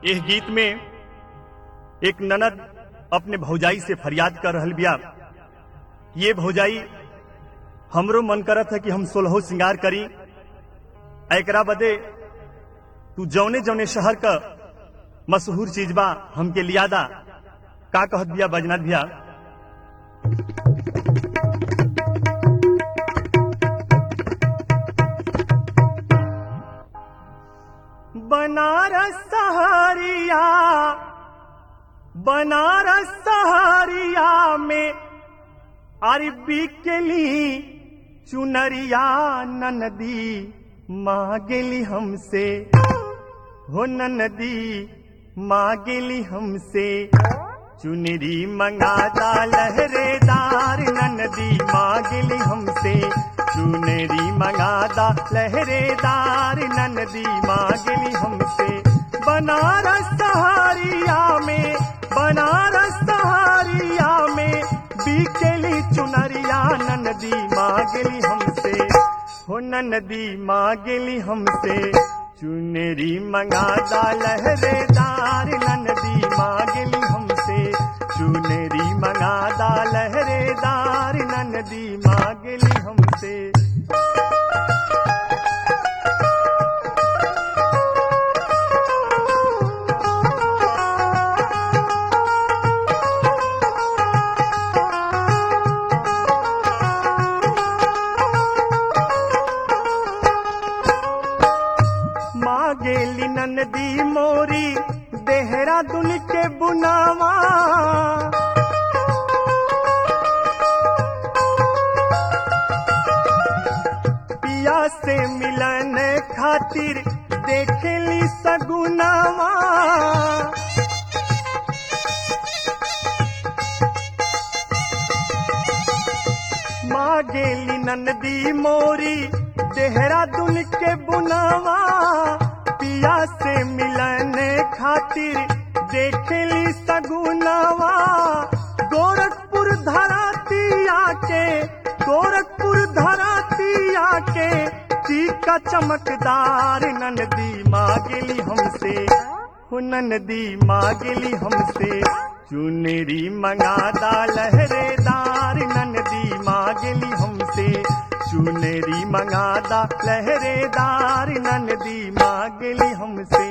इस गीत में एक ननद अपने भौजाई से फरियाद कर रहल बिया ये भौजाई हमरो मन करत है कि हम सोलहो श्रृंगार करी एकरा बदे तू जौने जौने शहर का मशहूर चीज बा हमके लियादा का कहत बिया बजनाथ बिया बनारस सहारिया बनारस सहारिया में अरबी के ली चुनरिया ननदी मांगेली हमसे हो ननदी मांगेली हमसे चुनरी मंगादा लहरेदार ननदी मांगेली हमसे चुनरी मंगादा लहरेदार ननदी मांगेली हमसे बनारस सहारिया में बनारस सहारिया में बीकेली चुनरिया ननदी मांगेली हमसे हो ननदी मांगेली हमसे चुनरी मंगादा लहरेदार ननदी मांगेली हमसे चुनरी मंगादा लहरेदार ननदी मांगेली हमसे मांगेली ननदी मोरी देहरादून के बुनावा पिया से मिलन खातिर देखेली सगुनावा मांगेली ननदी मोरी देहरादून के बुनावा पिया से मिलन खातिर देखेली सगुनावा गोरखपुर धराती आके गोरखपुर धराती आके चीका चमकदार ननदी मांगेली हमसे हो ननदी मांगेली हमसे चुनरी मंगादा लहरेदार ननदी मांगेली हमसे चुनरी मंगादा लहरेदार ननदी मांगेली हमसे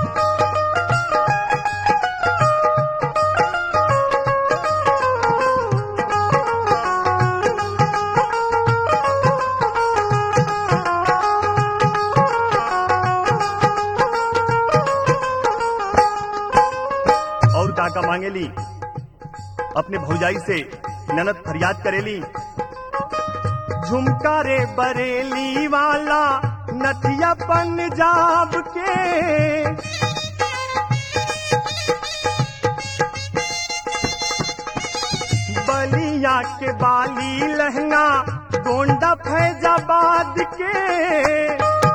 और काका मांगेली अपने भौजाई से ननद फरियाद करेली झुमका रे बरेली वाला नथिया पंजाब के बलिया के बाली लहंगा गोंडा फैजाबाद के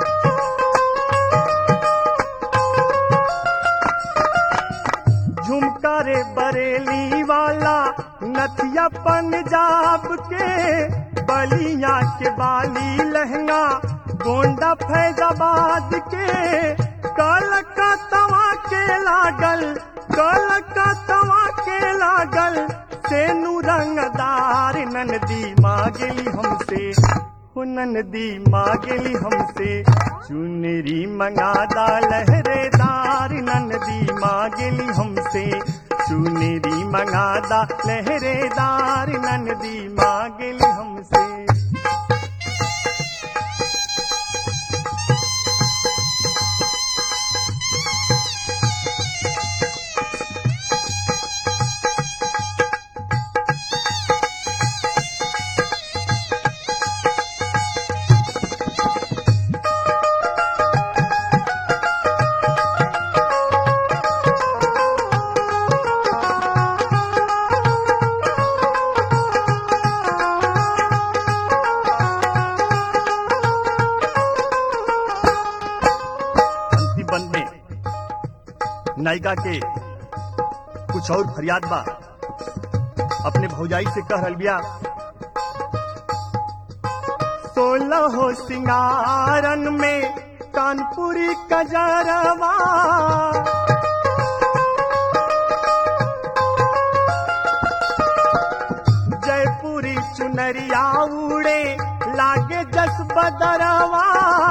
झुमका रे बरेली वाला नथिया पंजाब के बलिया के बाली लहंगा गोंडा फैजाबाद के कलकत्तवा के लागल कलकत्तवा के लागल सेनु रंगदार ननदी मांगेली हमसे हो ननदी मांगेली हमसे चुनरी मंगादा लहरेदार ननदी मांगेली हमसे चुनरी मंगादा लहरेदार ननदी मांगेली हमसे अंतिम बंद में नायिका के कुछ और फरियाद बा अपने भौजाई से कह रहल बिया सोलह हो सिंगारन में कानपुरी कजरवा चुनरिया उड़े लागे जस बदरवा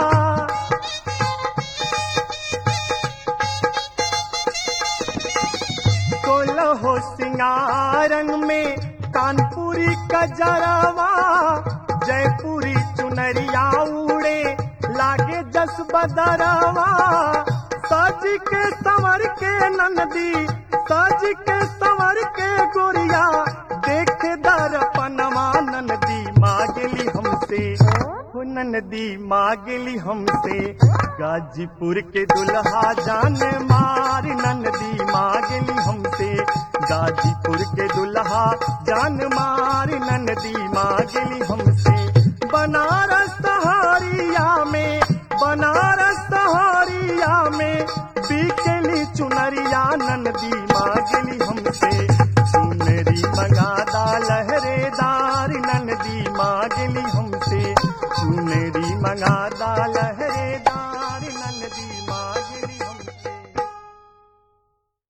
सोलहो सिंगारन में कानपुरी कजरवा जयपुरी चुनरिया उड़े लागे जस बदरवा सज के संवर के नंदी सज के संवर के गोरिया देख दर्पणवा नंदी मांगली हमसे हो नंदी मांगली हमसे गाजीपुर के दुल्हा जान मार नंदी मांगली हमसे गाजीपुर के दुल्हा जान मार नंदी मांगली हमसे बनारस सहारिया में बनारस सहारिया में बीकेली चुनरिया नंदी मांगली हमसे चुनरी मंगादा लहरेदार नंदी मांगली